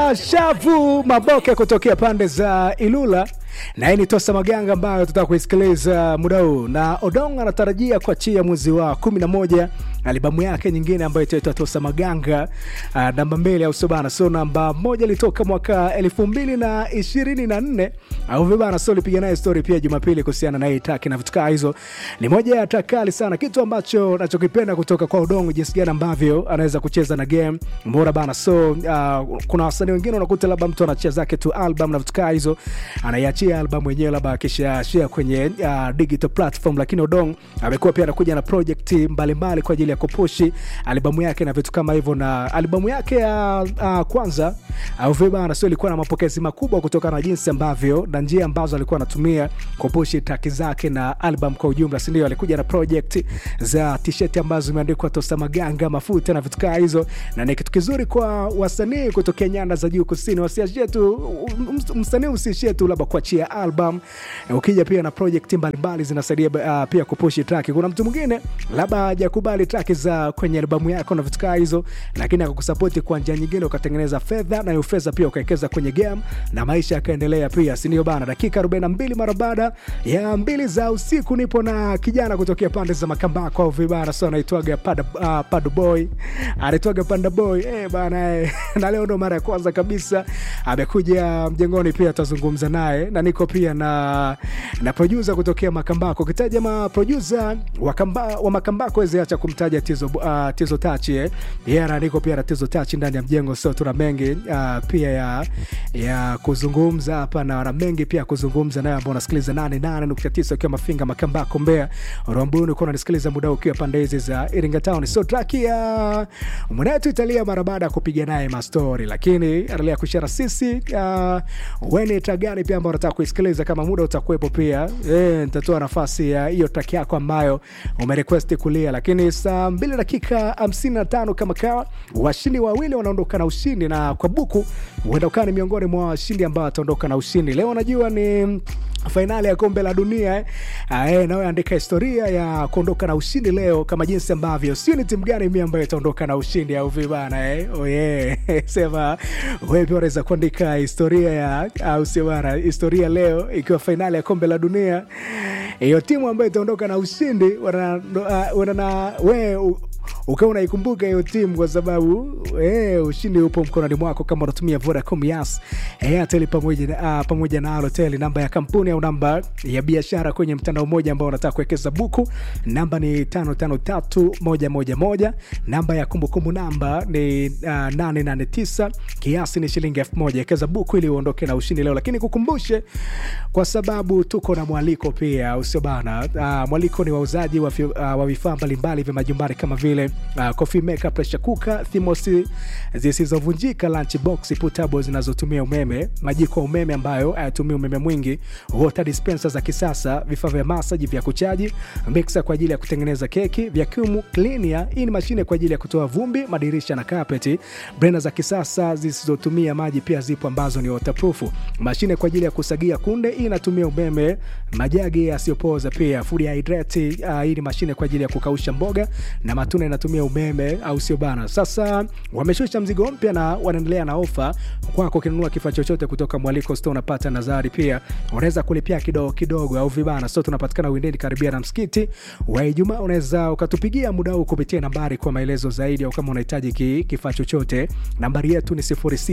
anaitwa Shavu Maboke kutokea pande za Ilula na hii ni Tosa Maganga ambayo tutaka kuisikiliza muda huu, na Odong anatarajia kuachia mwezi wa kumi na moja albamu yake nyingine ambayo itaitwa Tosa Maganga uh, namba mbili au sio bana? So namba moja ilitoka mwaka elfu mbili na ishirini na nne au vibana. So lipiga naye story pia Jumapili kuhusiana na hii taki na vitu kaa hizo. Ni moja ya takali sana, kitu ambacho nachokipenda kutoka kwa Odong, jinsi gani ambavyo anaweza kucheza na game bora bana. So uh, kuna wasanii wengine unakuta labda mtu anachia zake tu album na vitu kaa hizo anaiachia album yenyewe labda akisha share kwenye uh, digital platform, lakini Odong amekuwa pia anakuja na project mbalimbali kwa ajili ya kupushi albamu yake na vitu kama hivyo, na albamu yake ya uh, kwanza au uh, vibana, sio ilikuwa na mapokezi makubwa kutokana na jinsi ambavyo na njia ambazo alikuwa anatumia kupushi traki zake na album kwa ujumla, si ndio? Alikuja na project za t-shirt ambazo zimeandikwa Tosa Maganga, mafuta na vitu kama hizo, na ni kitu kizuri kwa wasanii kutokea nyanda za juu kusini, wasiachie tu msanii, usiishie tu labda kuachia album, ukija pia na project mbalimbali zinasaidia uh, pia kupushi track. Kuna mtu mwingine labda hajakubali track za kwenye albamu yako na vitu kama hizo, lakini akakusapoti kwa njia nyingine, ukatengeneza fedha na hiyo fedha pia ukawekeza kwenye game na maisha yakaendelea pia, si ndio bana? Dakika 42 mara baada ya mbili za usiku, nipo na kijana kutokea pande za Makambako au vibara, so anaitwaga Pada uh, Padu Boy, anaitwaga Panda Boy eh bana eh. na leo ndo mara ya kwanza kabisa amekuja mjengoni, pia tutazungumza naye na niko pia na na producer kutokea Makambako. Ukitaja ma producer wa, kamba, wa Makambako wezi acha kumtaja Tizo, uh, Tizo Tachi eh. Yeah, na niko pia na Tizo Tachi ndani ya mjengo, so tuna mengi uh, pia ya, ya kuzungumza hapa na wana mengi pia kuzungumza nayo ambao unasikiliza 88.9 ukiwa Mafinga, Makambako, Mbeya, Rwambuni ukiwa unasikiliza muda ukiwa pande hizi za Iringa Town. So track ya mwenetu italia mara baada ya kupiga naye mastori, lakini endelea kushare sisi uh, weni tagani pia ambao unataka kuisikiliza kama muda utakuwepo pia e, nitatoa nafasi ya hiyo track yako ambayo umerequest kulia, lakini saa mbili dakika 55 kama kawa, washindi wawili wanaondoka na ushindi, na kwa buku huenda ukawa ni miongoni mwa washindi ambao wataondoka na ushindi leo. Najua ni fainali ya kombe la dunia eh, nawe andika historia ya kuondoka na ushindi leo, kama jinsi ambavyo sio ni timu gani mimi ambayo itaondoka na ushindi au vibana eh? Oh yeah. Sema wewe pia unaweza kuandika historia ya au sio bana, historia leo ikiwa fainali ya kombe la dunia, hiyo timu ambayo itaondoka na ushindi wana, uh, wana na wewe ukawa unaikumbuka hiyo timu kwa sababu eh, ushindi upo mkononi mwako kama unatumia Vodacom, Yas, Airtel pamoja na uh, pamoja na Halotel. Namba ya kampuni au namba ya biashara kwenye mtandao mmoja ambao unataka kuwekeza buku, namba ni 553111. Namba ya kumbukumbu namba ni uh, 889. Kiasi ni shilingi 1000. Wekeza buku ili uondoke na ushindi leo, lakini kukumbushe kwa sababu tuko na mwaliko pia, usio bana. Uh, mwaliko ni wauzaji wa, uh, wa vifaa mbalimbali vya majumbani kama vile uh, coffee maker, pressure cooker, thermos zisizovunjika, lunch box, portable zinazotumia umeme, majiko ya umeme ambayo hayatumii umeme mwingi, water dispenser za kisasa, vifaa vya masaji vya kuchaji, mixer kwa ajili ya kutengeneza keki, vacuum cleaner, hii ni mashine kwa ajili ya kutoa vumbi, madirisha na carpet, blender za kisasa zisizotumia maji pia zipo ambazo ni waterproof, mashine kwa ajili ya kusagia kunde, hii inatumia umeme, majagi yasiyopoza pia, food hydrate, uh, hii ni mashine kwa ajili ya kukausha mboga na matunda inatumia umeme au sio bana? Sasa wameshusha mzigo mpya na wanaendelea na ofa kwako. Ukinunua kifaa chochote kutoka Mwaliko Store unapata nazari pia, unaweza kulipia kidogo kidogo au vibana. So tunapatikana Windeni karibia na msikiti wa Ijumaa. Unaweza ukatupigia muda huu kupitia nambari kwa maelezo zaidi, au kama unahitaji ki, kifaa chochote, nambari yetu ni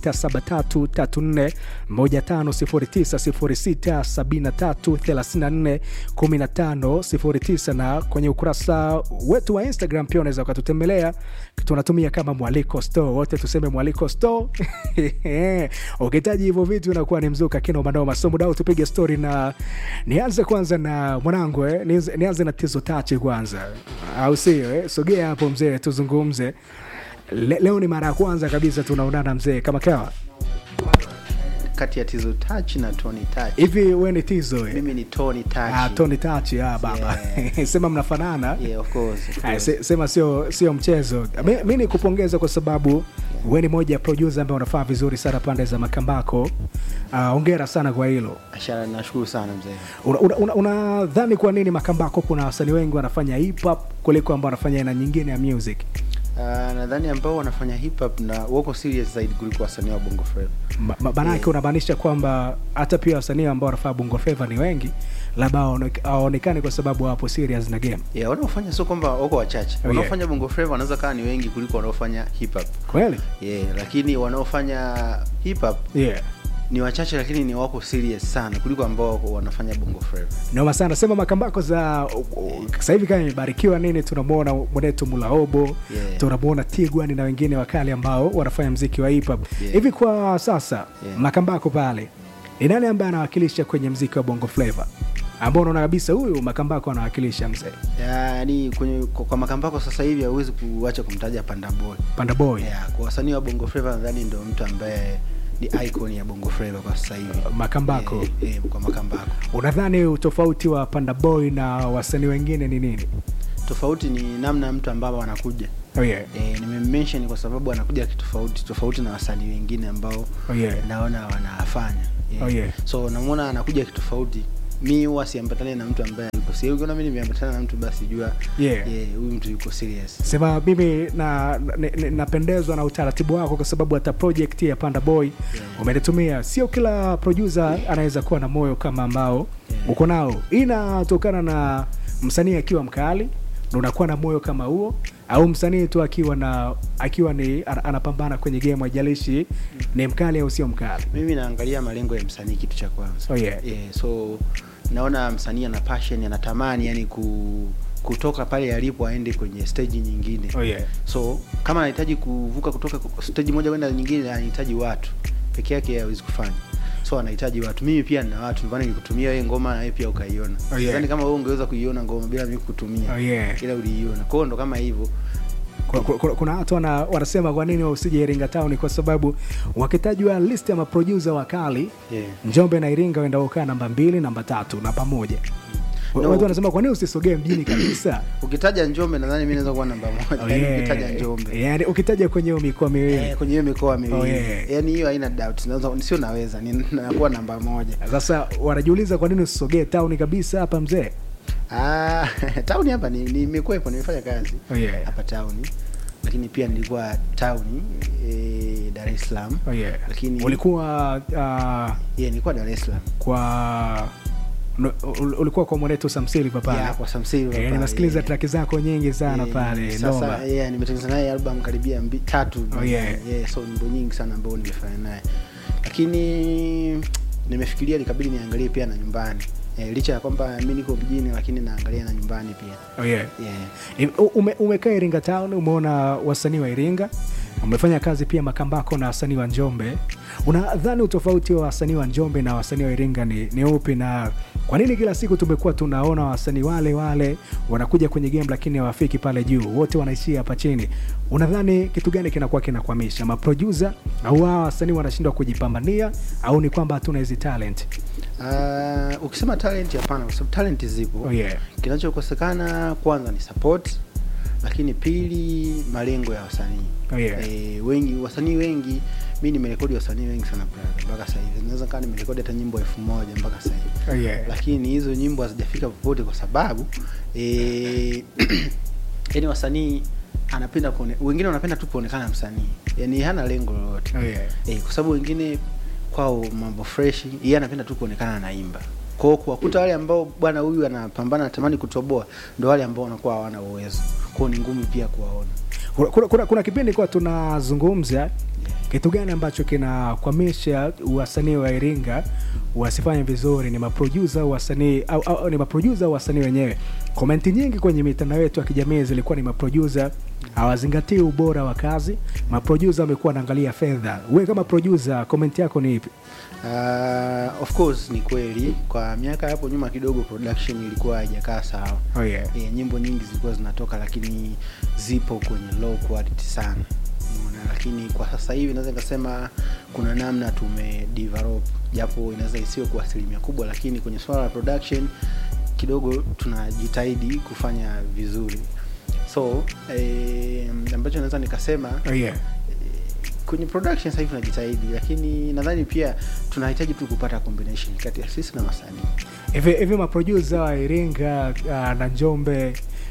0673341509 na kwenye ukurasa wetu wa Instagram pia unaweza ukatutembelea, tunatumia kama Mwaliko Store, wote tuseme Mwaliko Store. Ukihitaji hivyo vitu unakuwa ni mzuka kino manoma. So muda tupige story na nianze kwanza na mwanangu eh, nianze, nianze na Tizo Tachi kwanza, au sio eh? Sogea hapo mzee, tuzungumze. Le, leo ni mara ya kwanza kabisa tunaonana mzee, kama kawa kati ya Tizo Touch na Tony Touch. hivi. We ni Tizo eh? Mimi ni Tony Touch. Ah, Tony Tachi ah, baba sema mnafanana Yeah, of course. of Ah, course. se- sema sio sio mchezo. Mi, mi ni kupongeza kwa sababu we ni moja ya producer ambaye unafaa vizuri sana pande za Makambako. Ah, Hongera sana kwa hilo. Ashara, nashukuru sana mzee. Unadhani una, una, unadhani kwa nini Makambako kuna wasanii wengi wanafanya hip hop kuliko ambao wanafanya aina nyingine ya music? Uh, nadhani ambao wanafanya hip hop na wako serious zaidi kuliko wasanii wa bongo flava Ma- ma- Maanake Yeah. unamaanisha kwamba hata pia wasanii ambao wanafaa bongo flava ni wengi, labda hawaone- hawaonekani kwa sababu hawapo serious na game. yeah, wanaofanya sio kwamba wako wachache Oh, wanaofanya bongo flava wanaweza kaa ni wengi kuliko wanaofanya hip hop Kweli? yeah, lakini wanaofanya hip hop Yeah. ni wachache lakini ni wako serious sana kuliko ambao wako wanafanya bongo flava Noma sana sema makambako za sasa hivi kama imebarikiwa nini, tunamwona mwenetu Mulaobo Yeah. tunamwona Tigwani na wengine wakali ambao wanafanya mziki wa hip hop Yeah. hivi. Kwa sasa Yeah. makambako pale ni nani ambaye anawakilisha kwenye mziki wa bongo flava ambao unaona kabisa huyu makambako anawakilisha mzee yaani kwenye kwa, kwa makambako sasa hivi hauwezi kuacha kumtaja Panda Boy Panda Boy yeah, kwa wasanii wa bongo flava nadhani ndio mtu ambaye ni icon ya bongo flava kwa sasa hivi Makambako. yeah, yeah, kwa makambako unadhani utofauti wa Panda Boy na wasanii wengine ni nini? tofauti ni namna mtu ambao anakuja Oh yeah. e, nimemention kwa sababu anakuja kitofauti tofauti na wasanii wengine ambao Oh yeah. naona wanafanya Oh yeah. so namwona anakuja kitofauti mi huwa siambatane na mtu ambaye yuko serious ukiona mi nimeambatana na mtu basi jua Yeah. yeah, huyu mtu yuko serious sema mimi na, na, na, napendezwa na utaratibu wako kwa sababu hata project ya Panda Boy Yeah. umenitumia. Sio kila producer anaweza kuwa na moyo kama ambao Yeah. uko nao. Hii inatokana na msanii akiwa mkali ndo unakuwa na moyo kama huo, au msanii tu akiwa na akiwa ni ana- anapambana kwenye game, haijalishi ni mkali au sio mkali. mimi naangalia malengo ya msanii kitu cha kwanza Oh yeah. yeah, so naona msanii ana passion anatamani yani ku, kutoka pale alipo aende kwenye stage nyingine Oh yeah. so kama anahitaji kuvuka kutoka ku- stage moja kwenda nyingine anahitaji watu peke yake hawezi kufanya so anahitaji watu mimi pia nina watu ndio maana nikutumia wewe ngoma na wewe pia ukaiona Oh, yeah. Sidhani kama wewe ungeweza kuiona ngoma bila mimi kukutumia Oh yeah. ila uliiona kwa hiyo ndo kama hivyo Kuna- kuna- kuna watu wana, wanasema kwa nini usije Iringa Town, kwa sababu wakitajwa list ya maproducer wakali yeah. Njombe na Iringa wenda ukaa namba mbili, namba tatu na pamoja. No. Watu wanasema kwa nini usisogee mjini kabisa? ukitaja Njombe nadhani mimi naweza kuwa namba moja Oh, Yaani yeah. ukitaja Njombe Yani ukitaja kwenye hiyo mikoa miwili Eh, kwenye hiyo mikoa miwili Oh, yeah. yaani hiyo haina doubt naweza sio naweza ni nakuwa namba moja sasa wanajiuliza kwa nini usisogee town kabisa hapa mzee? ah town hapa ni nimekuwepo nimefanya kazi Oh, yeah. hapa town lakini pia nilikuwa town e, Dar es Salaam Oh, yeah. Lakini- ulikuwa uh, yeah, nilikuwa Dar es Salaam kwa ul- ulikuwa kwa mwanetu Samsili pale yeah, kwa Sam Silva Eh, pale, nimesikiliza yeah. track zako nyingi sana Eh, pale noma. sasa yeah, nimetengeneza naye album karibia mbi, tatu Oh, yeah. yeah, so nyimbo nyingi sana ambao nimefanya naye lakini nimefikiria nikabidi niangalie pia na nyumbani eh, licha ya kwamba mi niko mjini lakini naangalia na nyumbani pia Oh, yeah. yeah. Ni- Ume, umekaa Iringa Town, umeona wasanii wa Iringa, umefanya kazi pia Makambako na wasanii wa Njombe. Unadhani utofauti wa wasanii wa Njombe na wasanii wa Iringa ni, ni upi, na kwa nini kila siku tumekuwa tunaona wasanii wale wale wanakuja kwenye game lakini hawafiki pale juu, wote wanaishia hapa chini? Unadhani kitu gani kinakuwa kinakwamisha maproducer au hawa wasanii wanashindwa kujipambania, au ni kwamba hatuna hizi talent? Uh, ukisema talent hapana kwa sababu talent zipo Oh, yeah. kinachokosekana kwanza ni support lakini pili malengo ya wasanii Oh, yeah. e, wengi wasanii wengi mi nimerekodi wasanii wengi sana brother, mpaka sasa hivi naweza kaa nimerekodi hata nyimbo elfu moja mpaka sasa hivi Oh, yeah. lakini hizo nyimbo hazijafika popote kwa sababu e, yani wasanii anapenda kuone, wengine wanapenda tu kuonekana msanii yani hana lengo lolote Oh, yeah. e, kwa sababu wengine kwao mambo fresh yeye anapenda tu kuonekana anaimba kwao kuwakuta wale ambao bwana huyu anapambana anatamani kutoboa ndo wale ambao wanakuwa hawana uwezo kwao ni ngumu pia kuwaona kuna, kuna, kuna, kuna kipindi kwa tunazungumza kitu gani ambacho kinakwamisha wasanii wa Iringa wasifanye vizuri, ni maproducer au wasanii au, au, au ni maproducer au wasanii wenyewe? Komenti nyingi kwenye mitandao yetu ya kijamii zilikuwa ni maproducer hawazingatii ubora wa kazi, maproducer wamekuwa wanaangalia fedha. Wewe kama producer, komenti yako ni ipi? Uh, of course ni kweli kwa miaka hapo nyuma kidogo production ilikuwa haijakaa sawa Oh yeah. e, nyimbo nyingi zilikuwa zinatoka lakini zipo kwenye low quality sana Umeona? lakini kwa sasa hivi naweza nikasema kuna namna tume develop japo inaweza isiwe kwa asilimia kubwa lakini kwenye swala la production kidogo tunajitahidi kufanya vizuri so eh, ambacho naweza nikasema Oh yeah. kwenye production sasa hivi tunajitahidi lakini nadhani pia tunahitaji tu kupata combination kati ya sisi na wasanii Hivi hivi maproducer wa Iringa uh, na Njombe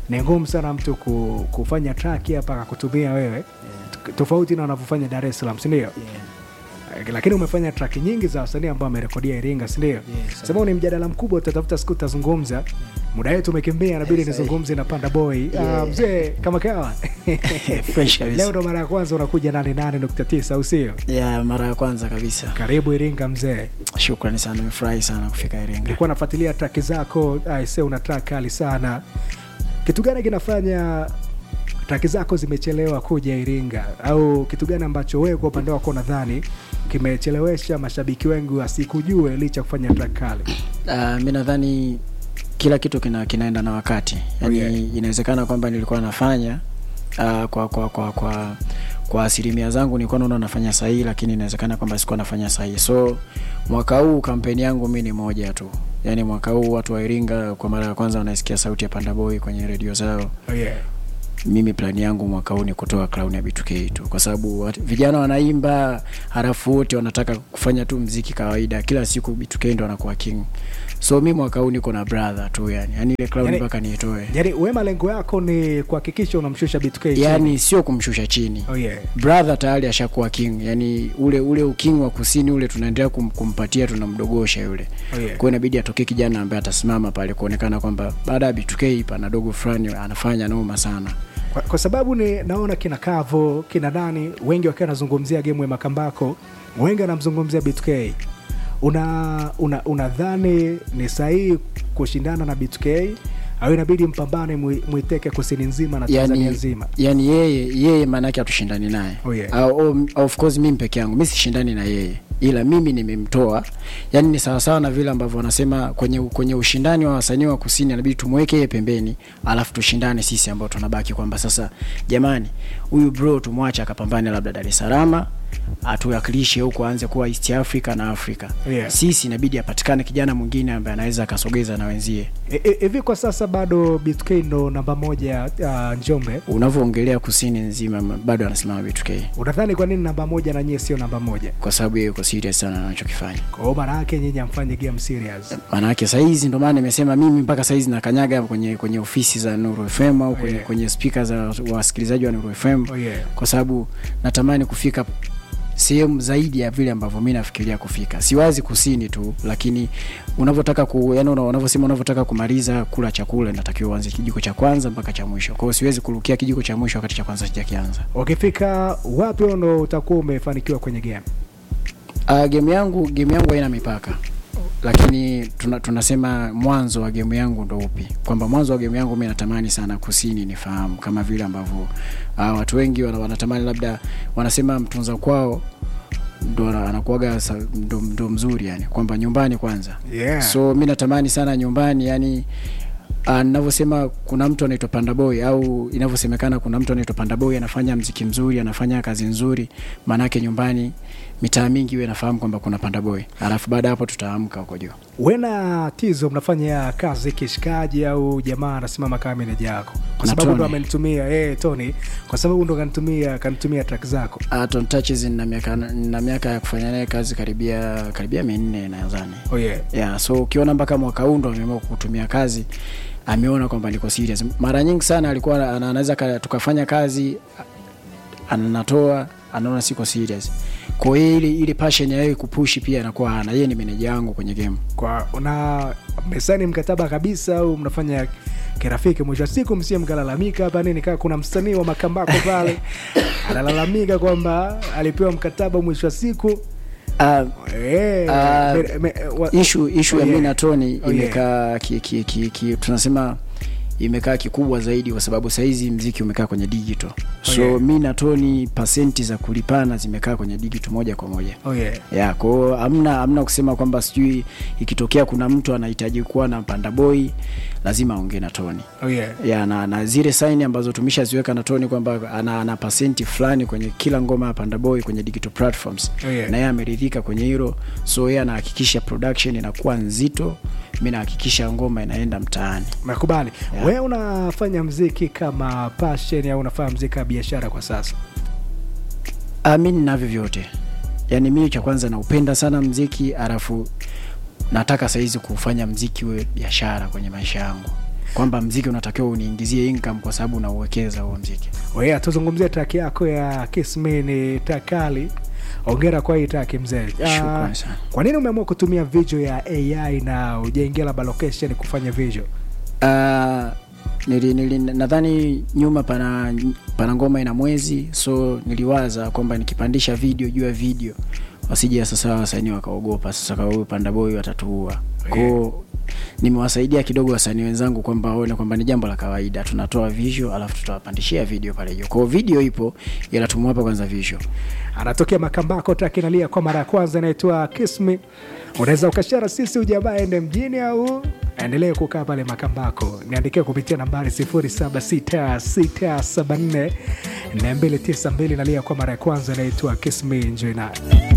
ni ngumu sana mtu ku, kufanya track hapa akakutumia wewe yeah, t- tofauti na wanavyofanya Dar es Salaam, si ndio? yeah. Eh, Lakini umefanya track nyingi za wasanii ambao wamerekodia Iringa, si ndio? Yes, Sababu ni mjadala mkubwa, tutatafuta siku tutazungumza. Muda wetu umekimbia, inabidi Yes, nizungumze na Panda Boy. Yeah. Ah, mzee kama kawa fresh kabisa leo ndo mara ya kwanza unakuja 88.9 au sio? ya mara ya kwanza kabisa Karibu Iringa mzee. shukrani sana nimefurahi sana kufika iringa Nilikuwa nafuatilia track zako, aise, una track kali sana. Kitu gani kinafanya track zako zimechelewa kuja Iringa, au kitu gani ambacho wewe kwa upande wako nadhani kimechelewesha mashabiki wengi wasikujue licha ya kufanya track kali? uh, mi nadhani kila kitu kina, kinaenda na wakati yani Oh, yeah. inawezekana kwamba nilikuwa nafanya uh, kwa kwa kwa kwa kwa asilimia zangu nilikuwa naona nafanya sahihi lakini inawezekana kwamba sikuwa nafanya sahihi so mwaka huu kampeni yangu mi ni moja tu yaani mwaka huu watu wa iringa kwa mara ya kwanza wanaisikia sauti ya pandaboy kwenye redio zao Oh, yeah. mimi plani yangu mwaka huu ni kutoa crown ya B2K tu kwa sababu wat- vijana wanaimba halafu wote wanataka kufanya tu mziki kawaida kila siku B2K ndo anakuwa king so mi mwaka huu niko na brother tu yani yani ile crown Yani- mpaka niitoe Yaani wewe malengo yako ni kuhakikisha unamshusha B2K chini. yani sio kumshusha chini Oh, yeah. brother tayari ashakuwa king yani ule ule uking wa kusini ule tunaendelea kum, kumpatia tunamdogosha yule Oh, yeah. kwa hiyo inabidi atokee kijana ambaye atasimama pale kuonekana kwamba baada ya B2K pana dogo fulani anafanya noma sana Kwa, kwa sababu ni naona kina Kavo kina nani wengi wakiwa wanazungumzia game ya Makambako, wengi wanamzungumzia B2K. Una una unadhani ni sahihi kushindana na B2K au inabidi mpambane mwi- mwiteke kusini nzima na Tanzania yani, nzima? yani yeye yeye maanake hatushindani naye Oh, yeah. Au- au- of course mimi peke yangu mi sishindani na yeye ila mimi nimemtoa yani ni sawasawa na vile ambavyo wanasema kwenye kwenye ushindani wa wasanii wa kusini inabidi tumweke yeye pembeni alafu tushindane sisi ambao tunabaki kwamba sasa jamani huyu bro tumwache akapambane labda dar es salaam atuwakilishe huko aanze kuwa east africa na africa Yeah. sisi inabidi apatikane kijana mwingine ambaye anaweza akasogeza na wenzie E- e- Hivi kwa sasa bado B2K ndo namba moja uh, Njombe. unavyoongelea kusini nzima bado anasimama B2K Unadhani kwa nini namba moja na nyie sio namba moja? kwa sababu yeye yuko serious sana na anachokifanya Kwa hiyo maana yake nyinyi amfanye game serious. maanake sahizi ndo maana nimesema mimi mpaka sahizi nakanyaga kwenye kwenye ofisi za Nuru FM au kwenye, yeah. kwenye spika za wasikilizaji wa Nuru FM Oh, yeah. kwa sababu natamani kufika sehemu zaidi ya vile ambavyo mi nafikiria kufika siwazi kusini tu lakini unavyotaka ku yani una- unavyosema unavyotaka kumaliza kula chakula inatakiwa uanze kijiko cha kwanza mpaka cha mwisho kwa hiyo siwezi kurukia kijiko cha mwisho wakati cha kwanza sijakianza Ukifika wapi ndo utakuwa umefanikiwa kwenye game? Uh, game yangu game yangu haina mipaka lakini tuna, tunasema mwanzo wa game yangu ndo upi kwamba mwanzo wa game yangu mi natamani sana kusini nifahamu kama vile ambavyo uh, watu wengi wana, wanatamani labda wanasema mtunza kwao ndo ana- anakuwaga sa- ndo, ndo mzuri yani kwamba nyumbani kwanza Yeah. so mi natamani sana nyumbani yani uh, ninavyosema kuna mtu anaitwa pandaboy au inavyosemekana kuna mtu anaitwa pandaboy anafanya mziki mzuri anafanya kazi nzuri maanake nyumbani mitaa mingi iwe nafahamu kwamba kuna pandaboy alafu baada ya hapo tutaamka huko juu wena tizo mnafanya kazi kishikaji au jamaa anasimama kama meneja yako kwa Na sababu ndo Tony. amenitumia eh Tony kwa sababu ndo kanitumia kanitumia track zako uh, Ton Touches na miaka na miaka ya kufanya naye kazi karibia karibia minne nadhani oh yeah yeah, so ukiona mpaka mwaka huu ndo ameamua kutumia kazi ameona kwamba niko serious mara nyingi sana alikuwa ana- anaweza ka- tukafanya kazi a- anatoa anaona siko serious kwa hiyo ile ile passion ya yeye kupushi pia anakuwa hana yeye ni meneja wangu kwenye game kwa una mesani mkataba kabisa au mnafanya kirafiki mwisho wa siku msie mkalalamika hapa nini kaa kuna msanii wa makambako pale analalamika kwamba alipewa mkataba mwisho wa siku uh, eh, Ah, me- me- wa- ishu ishu Oh, ya yeah. mi na Tony Oh, yeah. imekaa ki, ki, ki, ki, tunasema imekaa kikubwa zaidi kwa sababu sahizi mziki umekaa kwenye digital so yeah. mi na Tony pasenti za kulipana zimekaa kwenye digital moja kwa moja oh yeah ya kwao amna amna kusema kwamba sijui ikitokea kuna mtu anahitaji kuwa na panda boy lazima aongee na Tony oh yeah ya na, na zile saini ambazo tumeshaziweka na Tony kwamba ana, ana pasenti fulani kwenye kila ngoma ya Panda Boy kwenye digital platforms Oh, yeah. na yeye ameridhika kwenye hilo, so yeye anahakikisha production inakuwa nzito, mi nahakikisha ngoma inaenda mtaani. nakubali Yeah. wewe unafanya mziki kama passion au unafanya mziki kama biashara kwa sasa Ah, mi ninavyo vyote, yaani mimi cha kwanza naupenda sana mziki, alafu nataka saizi kufanya mziki uwe biashara kwenye maisha yangu. kwamba mziki unatakiwa uniingizie income kwa sababu unauwekeza huo mziki Wewe tuzungumzie track yako ya Kiss Me ni takali. Ongera kwa hii track mzee. Ah, Shukrani sana. Kwa nini umeamua kutumia video ya AI na ujaingia labda location kufanya video? Uh, nili, nili, nadhani nyuma pana pana ngoma ina mwezi so niliwaza kwamba nikipandisha video juu ya video wasije sasa wasanii wakaogopa sasa kwa huyu panda boy watatuua kwao nimewasaidia kidogo wasanii wenzangu kwamba waone kwamba ni jambo la kawaida tunatoa visual alafu tutawapandishia video pale juu kwao video ipo ila tumewapa kwanza visual anatokea Makambako, track inalia kwa mara ya kwanza, inaitwa Kiss Me. Unaweza ukashara sisi ujamaa ende mjini au endelee kukaa pale Makambako. Niandikie kupitia nambari 076674 na 292 inalia kwa mara ya kwanza, inaitwa Kiss Me. Enjoy nayo.